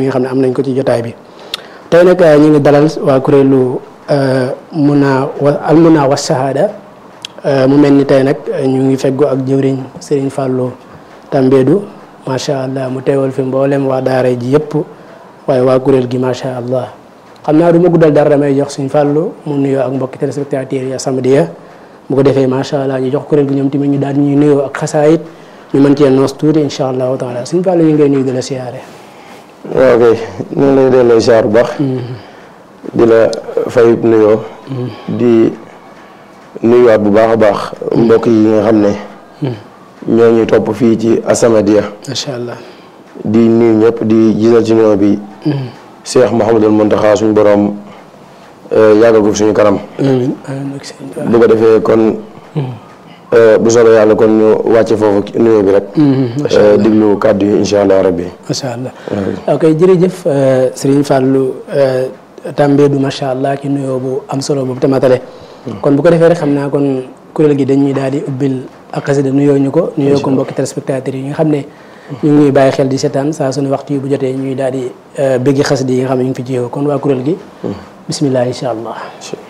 yi nga xam ne am nañ ko ci jotaay bi tey nag ñu ngi dalal waa kuréelu muna wa al muna wa shahada mu mel ni tey nag ñu ngi feggoo ak jëwriñ Serigne Fallou Tambédou macha allah mu teewal fi mboolem waa daara ji yëpp waaye waa kuréel gi macha allah xam naa du ma guddal dara damay jox Serigne Fallou mu nuyoo ak mbokki téléspectateurs yi As-Samadiyya bu ko defee macha allah ñu jox kuréel gi ñoom tamit ñu daal ñuy nuyoo ak xasaayit ñu mën cee noos tuuti incha allahu taala Serigne Fallou yi ngay nuyu di la siyaare. waaw kay ñu ngi lay delloo siyaar bu baax. di la fay nuyoo. di nuyuwaat bu baax a baax mbokk yi nga xam ne. ñoo ñuy topp fii ci As-Samadiyya. macha allah. di nuyu ñëpp di gisal ci nuyoo bi. Cheikh Mouhamadul Mountakha suñu borom yàggal ko suñu kanam. amiin amiin bu ko defee kon. bu soobee yàlla kon ñu wàcce foofu nuyoo bi rek. diglu kàddu yi incha allah rabbi. macha allah ok jërëjëf Serigne Fallou Tambédou macha allah ci nuyoo bu am solo boobu tamatale. kon bu ko defee rek xam naa kon kuréel gi dañuy daal di ubbil ak xasida nuyoo ñu ko. nuyoo ko mbokki téléspectateurs yi nga xam ne. ñu ngi bàyyi xel di seetaan saa suñu waxtu yi bu jotee ñuy daal di bëggi xasida yi nga xam ne ñu ngi fi jiwoo kon waa kuréel gi. bismillah incha allah.